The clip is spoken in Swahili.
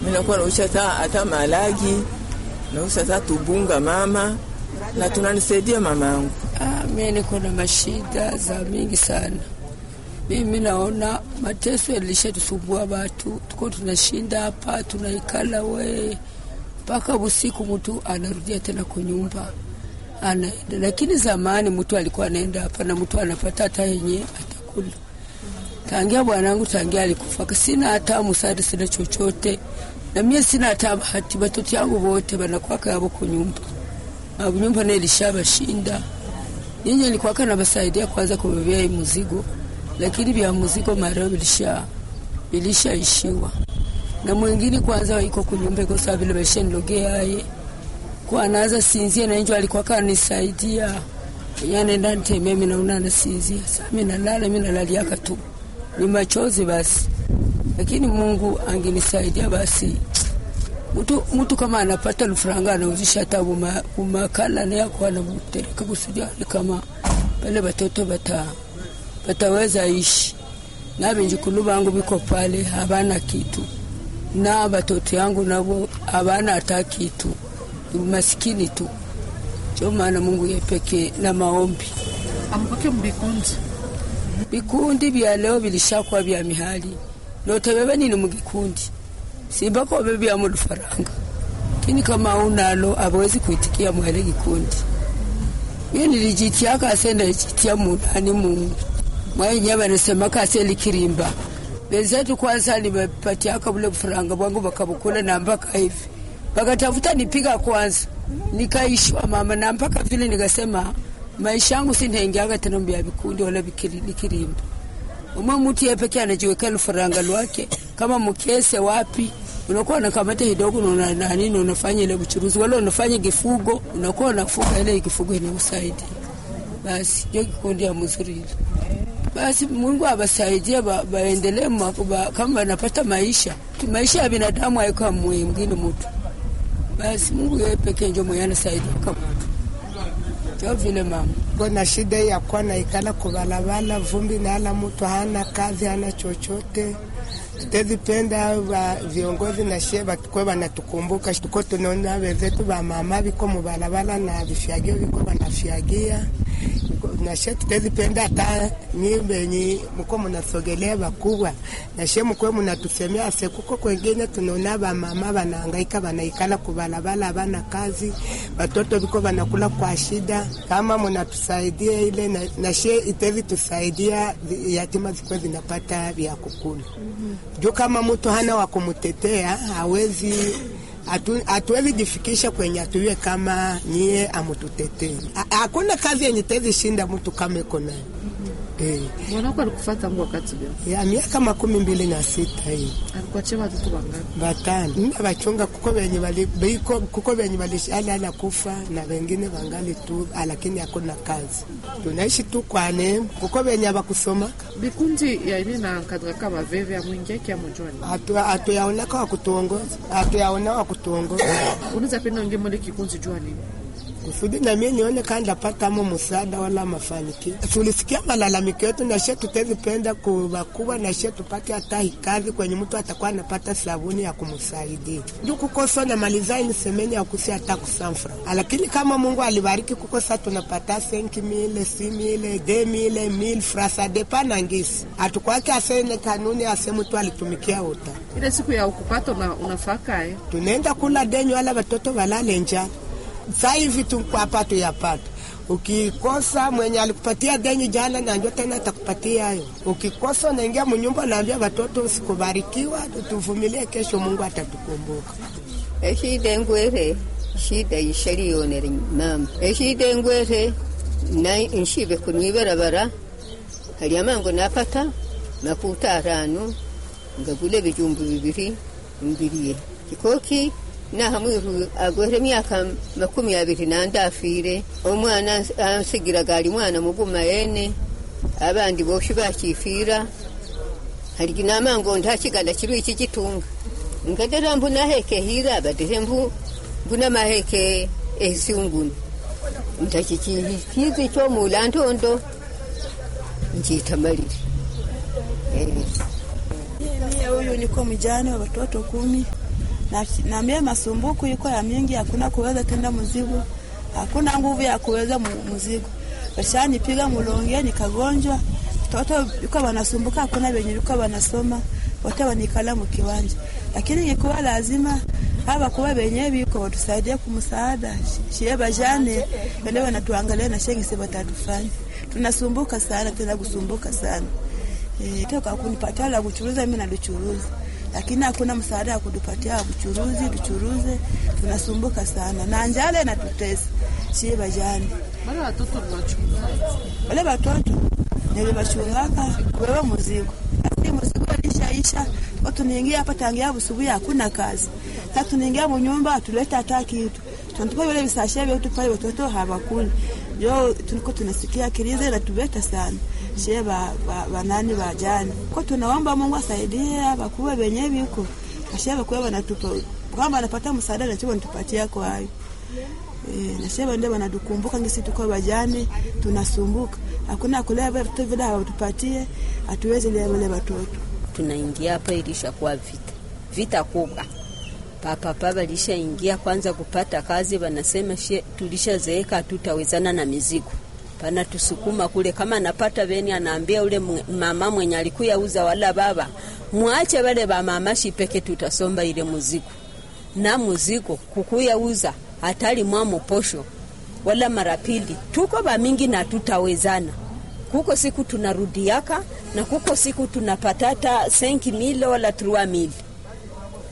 minakuwa nausha hata hata malagi nausha hata tubunga mama na tunanisaidia mama yangu. Ah, mimi niko na mashida za mingi sana. Mimi naona mateso yalishatusumbua watu, tuko tunashinda hapa tunaikala we mpaka usiku, mtu anarudia tena kunyumba anaenda. Lakini zamani mtu alikuwa anaenda hapa na mtu anapata hata yenye atakula. Tangia bwanangu tangia alikufa, sina hata msaada, sina chochote, na mimi sina hata bahati. Watoto yangu wote wanakuwa yabo kunyumba abu nyumba nayo ilishabashinda. Nyinyi nilikuwa kana basaidia kwanza kubebea hii mzigo, lakini vya mzigo mareo bilisha bilishaishiwa na mwingine kwanza iko kunyumba iko sawa vile baisha nilogea aye kwa anaanza sinzia na njo alikuwa kana nisaidia yana ndani teme mimi naona nasinzia sasa mimi nalala mimi nalaliaka tu ni machozi basi, lakini Mungu angenisaidia basi mtu mtu kama anapata lufuranga anauzisha hata bumakala naye kwa anabutereka kusudia kama pale batoto bata bataweza ishi na benjukulu bangu biko pale habana kitu na batoto yangu nabo habana hata kitu masikini tu ndio maana Mungu yepeke na maombi amupake mbikundi bikundi bya leo bilishakuwa bya mihali notebebe nini mugikundi simba ko bebya mu lufaranga kini kama unalo abawezi kuitikia mwele kikundi mimi nilijitia kase ndajitia munani mu mwaye nyaba nasema kase likirimba benzetu kwanza nimepatia kabule bufaranga bwangu bakabukula na mpaka hivi bakatafuta nipiga kwanza nikaishwa mama na mpaka vile nikasema maisha yangu sintengeaga tena mbya vikundi wala likirimba umwe mutu yepeke anajiweka lufaranga lwake kama mkese wapi unakuwa unakamata kidogo na nani na unafanya ile uchuruzi wala unafanya kifugo unakuwa unafuga ile kifugo inausaidia basi ndio kikundi ya mzuri ile basi Mungu abasaidie ba, baendelee ba, kama wanapata maisha maisha ya binadamu haiko mwingine mtu basi Mungu yeye pekee ndio mwenye anasaidia kama mtu ndio vile mama Kuna shida ya kuwa naikala kubalabala, vumbi nala, mtu hana kazi, hana chochote. Tutezipenda wa viongozi na shie bakwe banatukumbuka, tuko tunaona wenzetu ba mama biko mubalabala na vifyagio biko banafyagia na shie tutezipenda hata nyi benyi mko munasogelea bakubwa na shie mkwe munatusemea se kuko kwengine tunaona ba mama banahangaika banaikala kubalabala bana kazi watoto biko banakula kwa shida kama munatusaidia ile na, na shie itezi tusaidia yatima zikuwe zinapata vya kukula juu kama mtu hana wa kumutetea hawezi hatuwezi jifikisha kwenye atuiwe kama nyie amututetee. Hakuna kazi yenye tezi shinda mtu kama iko nayo. Eh, mwanako alikufa tangu wakati gani? ya miaka makumi mbili na sita hii Alikuachia watoto wangapi? batano nina bachunga kuko benye bali biko kuko benye balishana kufa na wengine wangali tu, lakini hakuna kazi, tunaishi tu kwa neema. Kuko benye bakusomaka Bikundi ya ini na kadraka baveve ya mwingia kia mojoni. hatuyaonaka wa kutuongoza, hatuyaona wa kutuongoza Unaweza penda unge mole kikundi jua nini? kusudi na mimi nione kama ndapata mo msaada wala mafanikio. Tulisikia malalamiko yetu na shetu tutazipenda kubakubwa na shetu tupate hata kazi kwenye mtu atakuwa anapata sabuni ya kumsaidia. Ndio kukosa na malizai ni semeni ya kusi hata kusamfra. Lakini kama Mungu alibariki kukosa tunapata 5000, 6000, 2000, 1000 frasa depa na ngisi. Atukwake asene kanuni ase mtu alitumikia uta. Ile siku ya ukupata una, unafaka eh? Tunaenda kula denyo wala watoto walale njaa. Sasa hivi tukwapa tuyapata. Ukikosa mwenye alikupatia deni jana, na ndio tena atakupatia hayo. Ukikosa unaingia mnyumba, naambia watoto usikubarikiwa, tuvumilie, kesho Mungu atatukumbuka. eshida engwere shida yishariyonere mama eshida engwere na nshibe kunwibarabara hali amango napata makuta arano ngagule bijumbu bibiri mbiriye kikoki naha mwiru agwere myaka makumi abiri nandafire omwana ansigiraga ali mwana muguma yene abandi boshi bakifira haligi namango ndachiganda chiru ichi chitunga ngadera mbu naheke hira badere mbu mbuna maheke esiunguni ndachichikizi chomula ntondo nchitamalire eh. Mie huyu niko mjane wa watoto kumi, na, na mie masumbuku iko ya mingi, hakuna kuweza tenda mzigo, hakuna nguvu ya kuweza mzigo. Washanipiga mulonge nikagonjwa, toto iko wanasumbuka, hakuna venye liko wanasoma, wote wanikala mukiwanja, lakini ingekuwa lazima haba kuwa venye biko watusaidie kumsaada shie bajane wale wanatuangalia na shengisi watatufanya tunasumbuka sana tena kusumbuka sana e, toka kunipatia la kuchuruza mimi nalichuruza lakini hakuna msaada wa kutupatia kuchuruzi tuchuruze tunasumbuka sana na njala inatutesa shie bajane wale watoto tunachunga wale watoto nilibachungaka wewe muzigo lakini muzigo lishaisha tunaingia hapa tangia busubuhi hakuna kazi sasa tunaingia munyumba atuleta hata kitu tunatupa vile visashe vyetu pale watoto hawakuli jo tuliko tunasikia kilize natubeta sana shie ba, ba, banani bajani ko tunaomba Mungu asaidie bakuwe benye biko kashia bakuwe banatupa kwamba anapata msaada na chiko nitupatia kwa hayo E, na sheba ndio wanatukumbuka ngisi tuko bajani tunasumbuka hakuna kulea vitu vile hawatupatie hatuwezi lea wale watoto tunaingia hapa ilishakuwa vita vita kubwa papapa walishaingia kwanza kupata kazi, wanasema she tulishazeeka, hatutawezana na mizigo pana tusukuma kule. Kama napata veni, anaambia ule mama mwenye alikuya uza wala baba, mwache wale ba mama shipeke, tutasomba ile muzigo na muzigo kukuya uza hatali mwamo posho wala mara pili, tuko bamingi na tutawezana kuko siku tunarudiaka na kuko siku tunapatata senki mile wala trua mili